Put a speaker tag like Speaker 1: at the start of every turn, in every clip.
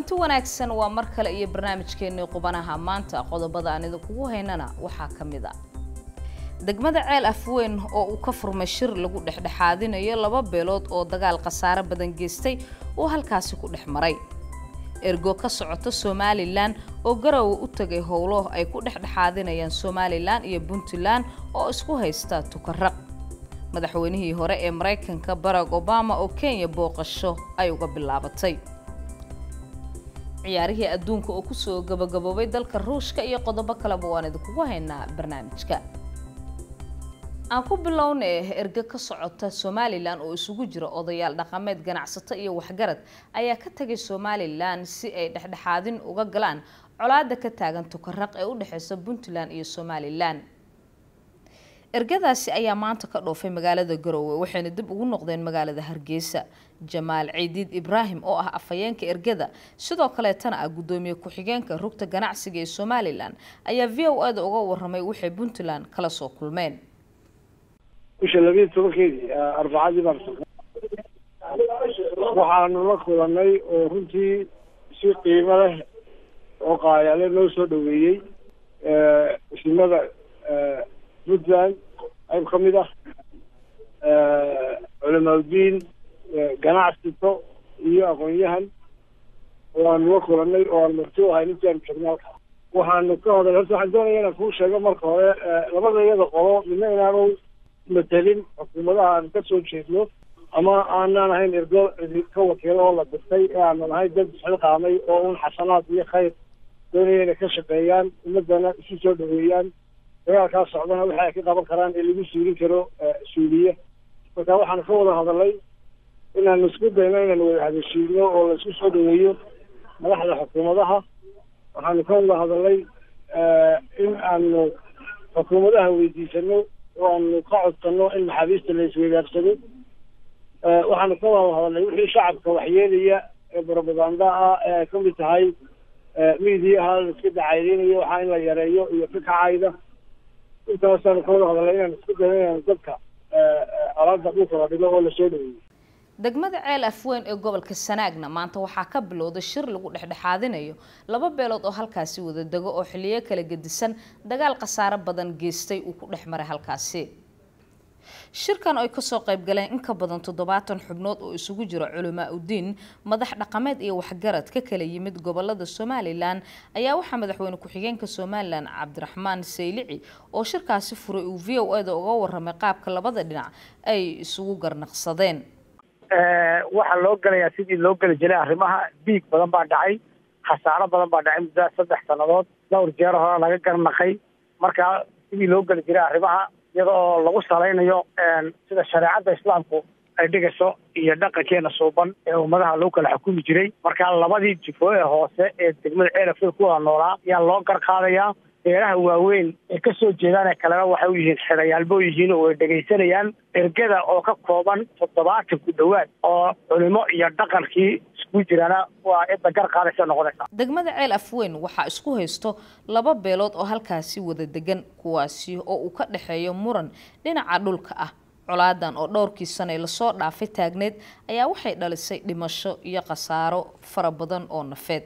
Speaker 1: kulanti wanaagsan waa mar kale iyo barnaamijkeennii qubanaha maanta qodobada aan idinkugu haynana waxaa ka mid a degmada ceel afweyn oo uu ka furmay shir lagu dhexdhexaadinayo laba beelood oo dagaal khasaare badan geystay uu halkaasi ku dhex maray ergo ka socota somalilan oo garowe u tagay howlo ay ku dhexdhexaadinayaan somalilan iyo puntland oo isku haysta tukaraq madaxweynihii hore ee maraykanka barack obama oo kenya booqasho ay uga bilaabatay ciyaarihii adduunka oo kusoo gabagaboobay dalka ruushka iyo qodobo kaleba waan idinkugu haynaa barnaamijka aan ku bilownay erge ka socota somalilan oo isugu jira odayaal dhaqameed ganacsato iyo waxgarad ayaa ka tagay somalilan si ay dhexdhexaadin uga galaan colaada ka taagan tukaraq ee u dhexeysa puntland iyo somalilan ergadaasi ayaa maanta ka dhoofay magaalada garowe waxayna dib ugu noqdeen magaalada hargeysa jamaal ciidiid ibraahim oo ah afhayeenka ergada sidoo kaleetana ah guddoomiye ku-xigeenka rugta ganacsiga ee somalilan ayaa v o ada uga waramay waxay puntland kala soo kulmeen
Speaker 2: bisha labiiyo tobankeedii arbacadii baan waxaanu la kulanay oo runtii si qiimo leh oo qaayale noo soo dhaweeyey isimada puntland qayb ka mid ah culamaauddiin ganacsito iyo aqoon-yahan waanu la kulanay oo aan marti u ahay intii aanu joogna halka waxaanu ka hadal horta waxaan doonaya inaan kuu sheego marka hore labada iyada qolo midna inaanu matelin xukuumadaha aan ka soo jeedno ama aanaan ahayn ergo ka wakiilo oo la dirtay ee aanan ahayn dad isxilqaamay oo un xasanaad iyo khayr doonaya inay ka shaqeeyaan ummadana isu soo dhaweeyaan dagaalkaa socdana waxa ay ka qaban karaan ee lagu suulin karo suuliye marka waxaanu ka wada hadalay inaanu isku dayno inaanu wada hadashiino oo la isku soo dhaweeyo madaxda xukuumadaha waxaanu ka wada hadalay in aanu xukuumadaha weydiisano oo aanu ka codsano in maxaabiista la isweydaarsado waxaanu ka wada hadalnay wixii shacabka waxyeelaya ee barobaganda ah ee ay kamid tahay miidiyaha la iska dacaydeynayo waxaa in la yareeyo iyo ka kacayda intaasaanu ka wada hadalnay inaan isku dayo inaan dadka alaabta dhulka la dhigo oo lasoo dhaweeyo
Speaker 1: degmada ceel afweyn ee gobolka sanaagna maanta waxaa ka bilowday shir lagu dhexdhexaadinayo laba beelood oo halkaasi wada dego oo xiliyo kala gedisan dagaal khasaare badan geystay uu ku dhex maray halkaasi shirkan ay kasoo qayb galeen in ka badan toddobaatan xubnood oo isugu jira culamaa udiin madax dhaqameed iyo waxgarad ka kala yimid gobolada somalilan ayaa waxaa madaxweyne ku-xigeenka somalilan cabdiraxmaan saylici oo shirkaasi furay uu v o ada uga waramay qaabka labada dhinac ay isugu garnaqsadeen
Speaker 3: waxaa loo gelayaa sidii loo geli jiray arrimaha diig badan baa dhacay khasaaro badan baa dhacay muddaa saddex sannadood dhowr jeer hore laga garnaqay markaa sidii loo geli jiray arrimaha iyada oo lagu salaynayo sida shareecadda islaamku ay dhigayso iyo dhaqankeena suuban ee ummadaha lagu kala xukumi jiray markaa labadii jifo ee hoose ee degmada ceelafil ku wada noolaa ayaa loo garqaadayaa beeraha waaweyn ee kasoo jeedaan ee kalena waxay u yihiin xidhayaalbo yihiin oo ay dhegaysanayaan ergada oo ka kooban toddobaatan ku dhowaad oo culimo iyo dhaqankii isku jiraana waa cidda gar qaadaysa noqonaysa
Speaker 1: degmada ceel afweyn waxaa isku haysto laba beelood oo halkaasi wada degan kuwaasi oo uu ka dhexeeyo muran dhinaca dhulka ah colaadan oo dhowrkii sane lasoo dhaafay taagneed ayaa waxay dhalisay dhimasho iyo khasaaro fara badan oo nafeed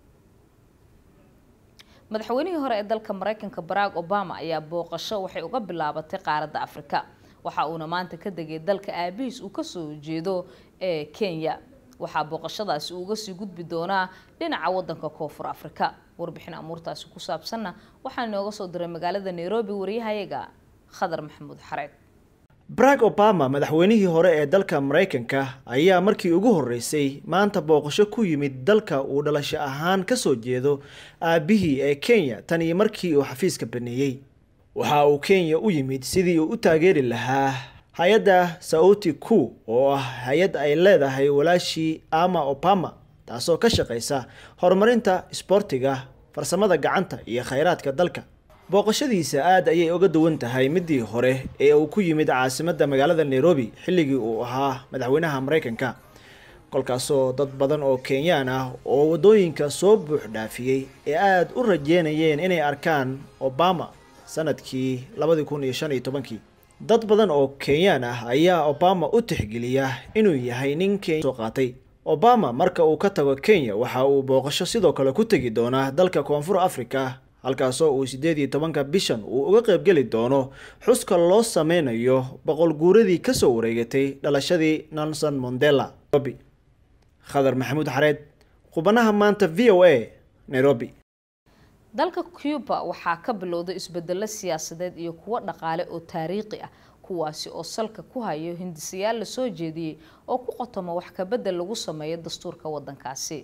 Speaker 1: madaxweynihii hore ee dalka maraykanka barack obama ayaa booqasho waxay uga bilaabatay qaaradda afrika waxa uuna maanta ka degay dalka aabihiis uu kasoo jeedo ee kenya waxaa booqashadaasi uuga sii gudbi doonaa dhinaca wadanka koonfur afrika warbixin amuurtaasi ku saabsanna waxaa inooga soo diray magaalada nairobi wariyahayaga khadar maxamuud xareed
Speaker 4: barack obama madaxweynihii hore ee dalka maraykanka ayaa markii ugu horreysay maanta booqasho ku yimid dalka uu dhalasho ahaan kasoo jeedo aabihii ee kenya tan iyo markii uu xafiiska baneeyey waxa uu kenya u yimid sidii uu u taageeri lahaa hay-adda sauti ku oo ah hay-ad ay leedahay walaashii ama obama taasoo ka shaqaysa horumarinta isboortiga farsamada gacanta iyo khayraadka dalka booqashadiisa aad ayay uga duwan tahay midii hore ee uu ku yimid caasimadda magaalada nairobi xilligii uu ahaa madaxweynaha maraykanka kolkaasoo dad badan oo kenyaan ah oo waddooyinka soo buux dhaafiyey ee aada u rajeynayeen inay arkaan obama sanadkii labadii kun iyo shan iyo tobankii dad badan oo kenyaan ah ayaa obama u tixgeliya inuu yahay nin kenya soo qaatay obama marka uu ka tago kenya waxa uu booqasho sidoo kale ku tegi doonaa dalka koonfur africa halkaasoo uu siddeed iyo tobanka bishan uu uga qaybgeli doono xuska loo sameynayo boqol guuradii kasoo wareegatay dhalashadii nelson mondela nairobi khadar maxamuud xareed qubanaha maanta v o a nairobi
Speaker 1: dalka cuba waxaa ka bilowday isbedelo siyaasadeed iyo kuwo dhaqaale oo taariikhi ah kuwaasi oo salka ku hayo hindisayaal lasoo jeediyey oo ku qotoma wax kabedel lagu sameeyo dastuurka wadankaasi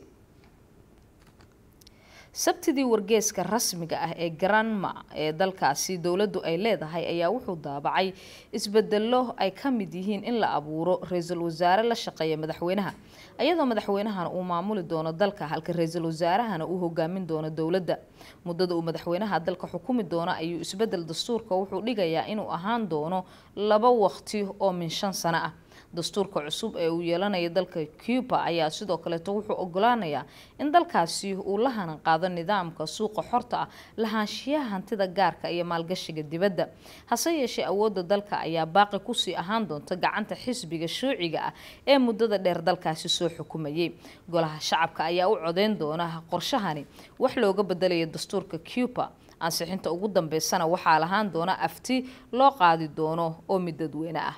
Speaker 1: sabtidii wargeeska rasmiga ah ee granma ee dalkaasi dowladdu ay leedahay ayaa wuxuu daabacay isbedelo ay ka mid yihiin in la abuuro ra-iisul wasaare la shaqeeya madaxweynaha iyadoo madaxweynahana uu maamuli doono dalka halka ra-iisul wasaarahana uu hogaamin doono dowladda muddada uu madaxweynaha dalka xukumi doono ayuu isbedel dastuurka wuxuu dhigayaa inuu ahaan doono laba waqti oo min shan sano ah dastuurka cusub ee uu yeelanayo dalka cuba ayaa sidoo kaleeto wuxuu ogolaanayaa in dalkaasi uu la hanan qaado nidaamka suuqa xorta ah lahaanshiyaha hantida gaarka iyo maalgashiga dibadda hase yeeshee awoodda dalka ayaa baaqi kusii ahaan doonta gacanta xisbiga shuuciga ah ee muddada dheer dalkaasi soo xukumayay golaha shacabka ayaa u codeyn doona qorshahani wax looga bedelayo dastuurka cuba ansixinta ugu dambeysana waxaa lahaan doona afti loo qaadi doono oo mid dadweyne ah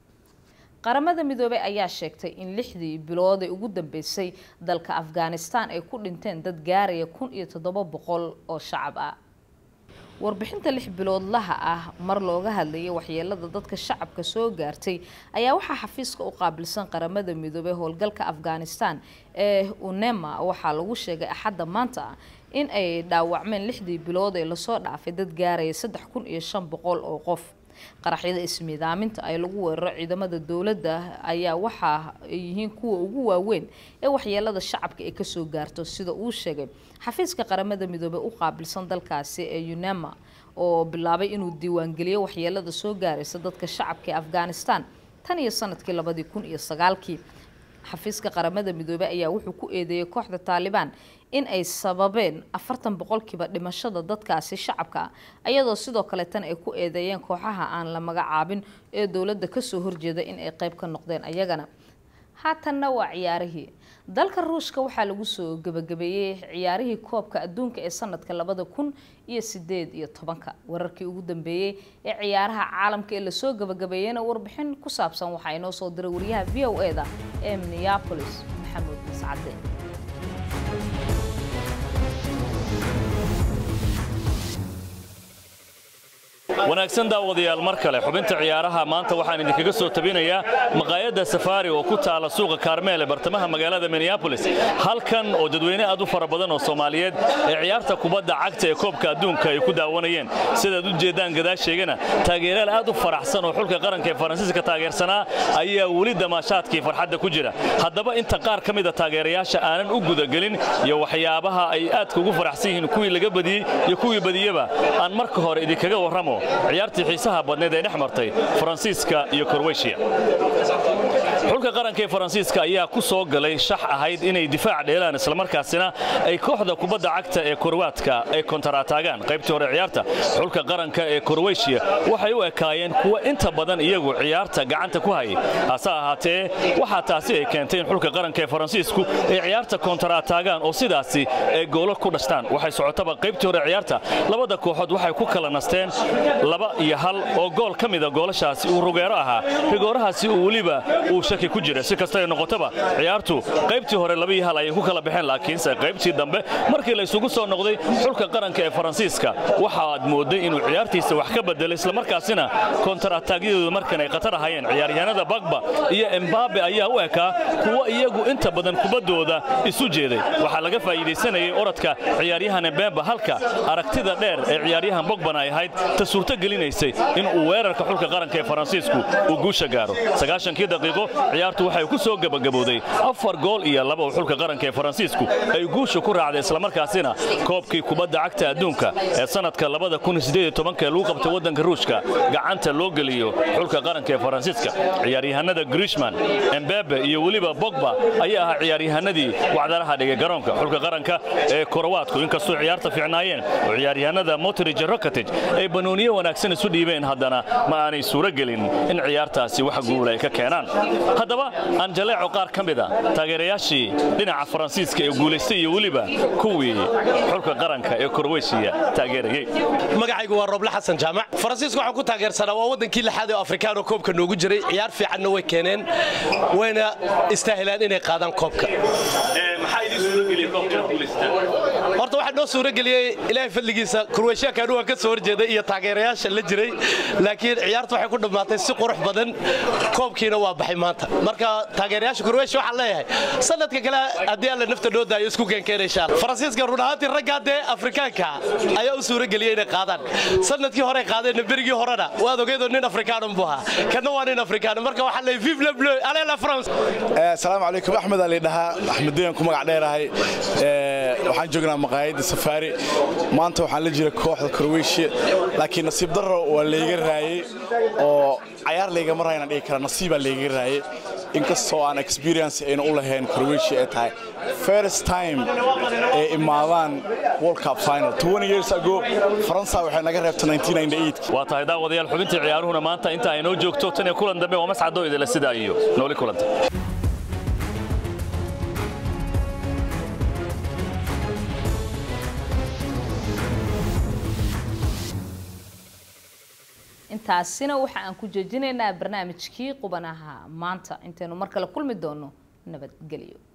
Speaker 1: qaramada midoobey ayaa sheegtay in lixdii bilood ee ugu dambeysay dalka afghanistan ay ku dhinteen dad gaaraya kun iyo toddoba boqol oo shacab ah warbixinta lix biloodlaha ah mar looga hadlayay waxyeelada dadka shacabka soo gaartay ayaa waxaa xafiiska u qaabilsan qaramada midoobey howlgalka afghanistan ee unema waxaa lagu sheegay axadda maanta ah in ay dhaawacmeen lixdii bilood ee lasoo dhaafay dad gaaraya saddex kun iyo shan boqol oo qof qaraxyada ismiidaaminta ay lagu weeraro ciidamada dowladda ayaa waxa ay yihiin kuwa ugu waaweyn ee waxyeelada shacabka ay kasoo gaarto sida uu sheegay xafiiska qaramada midoobey u qaabilsan dalkaasi ee unema oo bilaabay inuu diiwaangeliyo waxyeelada soo gaaraysa dadka shacabka ee afghanistan tan iyo sanadkii labadii kun iyo sagaalkii xafiiska qaramada midoobey ayaa wuxuu ku eedeeyay kooxda taalibaan in ay sababeen afartan boqolkiiba dhimashada dadkaasi shacabka ah iyadoo sidoo kale tan ay ku eedeeyeen kooxaha aan la magacaabin ee dowladda kasoo horjeeda in ay qayb ka noqdeen ayagana haatanna waa ciyaarihii dalka ruushka waxaa lagu soo gebagabeeyey ciyaarihii koobka adduunka ee sanadka labada kun iyo sideed iyo tobanka wararkii ugu dambeeyey ee ciyaaraha caalamka ee lasoo gebagabeeyeyna warbixin ku saabsan waxaa inoo soo diray wariyaha v o e da ee minneapolis maxamuud mascade
Speaker 5: wanaagsan daawadayaal mar kale xubinta ciyaaraha maanta waxaan idinkaga soo tabinayaa maqaayadda safaari oo ku taala suuqa kaarmeel ee bartamaha magaalada minneabolis halkan oo dadweyne aad u fara badan oo soomaaliyeed ee ciyaarta kubadda cagta ee koobka adduunka ay ku daawanayeen sidaad u jeeddaan gadaasheegana taageerayaal aad u faraxsan oo xulka qaranka ee faransiiska taageersanaa ayaa weli damaashaadkii farxadda ku jira haddaba inta qaar ka mida taageerayaasha aanan u gudagelin iyo waxyaabaha ay aadka ugu faraxsan yihiin kuwii laga badiyey iyo kuwii badiyeba aan marka hore idinkaga warramo ciyaartii xiisaha badneed ee dhex martay faransiiska iyo korweyshiya xulka qaranka ee faransiiska ayaa ku soo galay shax ahayd inay difaac dheelaan islamarkaasina ay kooxda kubadda cagta ee korwaadka ay kontaraataagaan qaybtii hore ciyaarta xulka qaranka ee korweyshiya waxay u ekaayeen kuwa inta badan iyagu ciyaarta gacanta ku hayay hase ahaatee waxaa taasi ay keentay in xulka qaranka ee faransiisku ay ciyaarta kontaraataagaan oo sidaasi ay goolo ku dhashtaan waxay socotaba qaybtii hore ciyaarta labada kooxood waxay ku kala nasteen laba iyo hal oo gool ka mida goolashaasi uu rugeero ahaa rigoorahaasi uu weliba uu shaki ku jira si kasta ay noqotaba ciyaartu qaybtii hore laba iyo hal ayay ku kala baxeen laakiinse qaybtii dambe markii la isugu soo noqday xulka qaranka ee faransiiska waxaad mooday inuu ciyaartiisa wax ka bedelay islamarkaasina kontarataagyadooda markan ay khatar ahaayeen ciyaaryahanada bagba iyo embabe ayaa u ekaa kuwa iyagu inta badan kubaddooda isu jeeday waxaa laga faa'iidaysanayay orodka ciyaaryahan embemba halka aragtida dheer ee ciyaaryahan bogbana ay ahayd ta suurto gelinaysay in uu weerarka xulka qaranka ee faransiisku uu guusha gaaro sagaashankii daqiiqo ciyaartu waxay ku soo gebagabowday afar gool iyo laba oo xulka qaranka ee faransiisku ay guusha ku raacday islamarkaasina koobkii kubadda cagta adduunka ee sanadka labada kun sideed iyo tobanka ee lagu qabtay waddanka ruushka gacanta loo geliyo xulka qaranka ee faransiiska ciyaaryahanada grishman embebe iyo weliba bogba ayaa ahaa ciyaaryahanadii wacdaraha dhigay garoonka xulka qaranka ee korowaadku inkastoo ciyaarta fiicnaayeen oo ciyaaryahanada motrij rokatic ay banooniye wanaagsan isu dhiibeen haddana ma aanay suuro gelin in ciyaartaasi wax guul ay ka keenaan haddaba aan jaleeco qaar ka mida taageerayaashii dhinaca faransiiska ee guulaystay iyo weliba kuwii xulka qaranka ee korweyshiya taageerayey
Speaker 6: magacaygu waa roble xasan jaamac faransiisku waxaan ku taageersanaa waa waddankii lixaad ee afrikaan oo koobka noogu jiray ciyaar fiicanna way keeneen wayna istaahilaan inay qaadaan koobka horta waxaa noo suuro geliyey ilaahay fadligiisa kurweyshaankaanu waan ka soo horjeeday iyo taageerayaasha la jiray laakiin ciyaarta waxay ku dhammaatay si qurux badan koobkiina waa baxay maanta marka taageerayaasha kurweysha waxaan leeyahay sanadka kale haddii alla nafta noo daayo isku keenkeena insha alla faransiiska run ahaantii raggaa dee afrikaanka ayaa u suuro geliyey inay qaadaan sanadkii hore qaadeenna berigii horena waad ogeedoo nin afrikaanan buu ahaa kana waa nin afrikaan marka waxaa leeyahay vive le bleu allez la france
Speaker 7: asalaamu calaykum axmed ali dhahaa axmeddeen ku magac dheerahay waxaan joognaa maqaayadda safaari maanta waxaan la jira kooxda korweyshiya laakiin nasiib darro waa layga raayey oo cayaar laygama raayna dhihi kara nasiibaa layga raayey inkastoo aan experience ayna u lahayn korweyshiya ay tahay first time ay imaadaan world cup final 20 years ago faransa waxay naga reebtay 1998
Speaker 5: waa tahay daawadayaal xubintii ciyaaruhuna maanta inta ay noo joogto tan iyo kulan dambe waa mascadoo idila sidaa iyo nooli kulanta
Speaker 1: intaasina waxa aan ku joojinaynaa barnaamijkii qubanaha maanta intaynu mar kale kulmi doono nabadgelyo